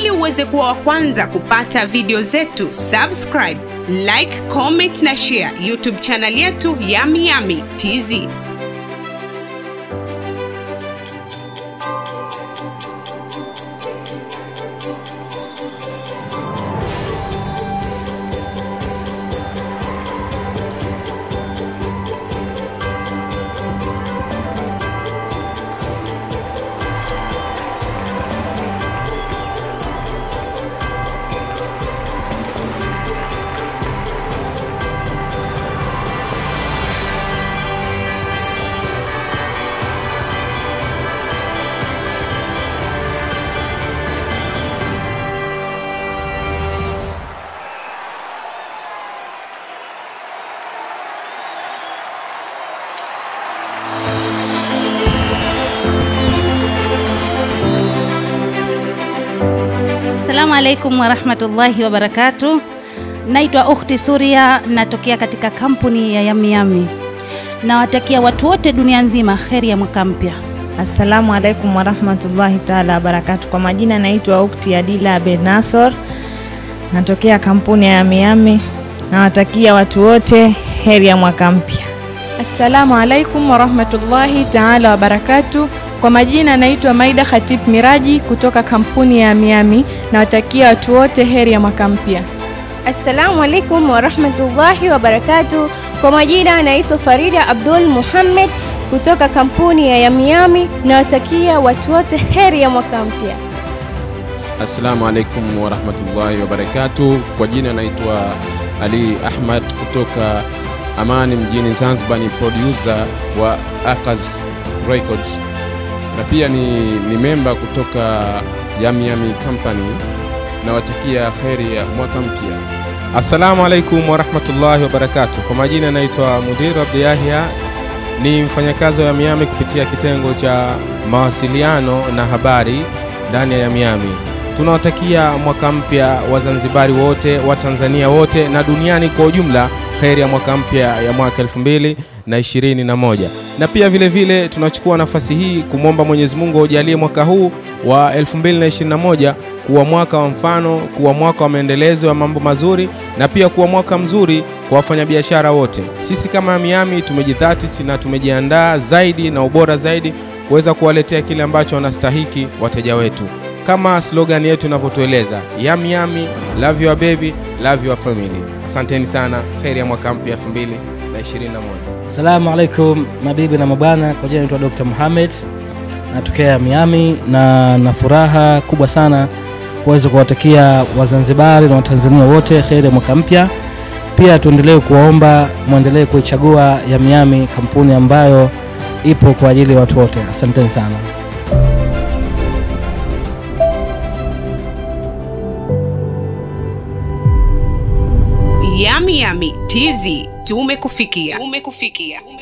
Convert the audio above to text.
Ili uweze kuwa wa kwanza kupata video zetu, subscribe, like, comment na share YouTube channel yetu Yami Yami TZ. Assalamu alaikum warahmatullahi wabarakatu. Naitwa Ukhti Suria, natokea katika kampuni ya Yami Yami. Nawatakia watu wote dunia nzima kheri ya mwaka mpya. Assalamu alaikum warahmatullahi taala wabarakatu. Kwa majina naitwa Ukti Adila Ben Nasor, natokea kampuni ya Yami Yami. Nawatakia watu wote heri ya mwaka mpya. Assalamu alaikum warahmatullahi taala wabarakatu. Kwa majina naitwa Maida Khatib Miraji kutoka kampuni ya Miami. Nawatakia watu wote heri ya mwaka mpya. Assalamu alaikum warahmatullahi wabarakatu. Kwa majina naitwa Farida Abdul Muhammad kutoka kampuni ya Yamiyami. Nawatakia watu wote heri ya mwaka mpya. Assalamu alaikum warahmatullahi wabarakatu. Kwa jina naitwa Ali Ahmad kutoka Amani mjini Zanzibar, ni producer wa Akaz Records na pia ni, ni memba kutoka Yami Yami Company. Nawatakia kheri ya mwaka mpya. Assalamu alaikum warahmatullahi wabarakatuh. Kwa majina naitwa Mudir Abdi Yahya, ni mfanyakazi wa Yamiyami kupitia kitengo cha mawasiliano na habari ndani ya Yamiyami. Tunawatakia mwaka mpya Wazanzibari wote, Watanzania wote na duniani kwa ujumla kheri ya mwaka mpya ya mwaka elfu mbili na ishirini na moja na pia vile vile tunachukua nafasi hii kumwomba Mwenyezi Mungu aujalie mwaka huu wa 2021 kuwa mwaka wa mfano, kuwa mwaka wa maendelezo ya mambo mazuri na pia kuwa mwaka mzuri kwa wafanyabiashara wote. Sisi kama Miami tumejidhatiti na tumejiandaa zaidi na ubora zaidi kuweza kuwaletea kile ambacho wanastahiki wateja wetu, kama slogan yetu inavyotueleza, yami yami, love your baby, love your family. Asanteni sana, kheri ya mwaka mpya 2021. Assalamu alaikum mabibi na mabwana, kwa jina naitwa Dr. Muhammad natokea Miami na na furaha kubwa sana kuweza kuwatakia Wazanzibari na Watanzania wote heri ya mwaka mpya. Pia tuendelee kuwaomba mwendelee kuichagua ya Miami, kampuni ambayo ipo kwa ajili ya watu wote. Asanteni sana. Yami Yami TZ tumekufikia. Tumekufikia.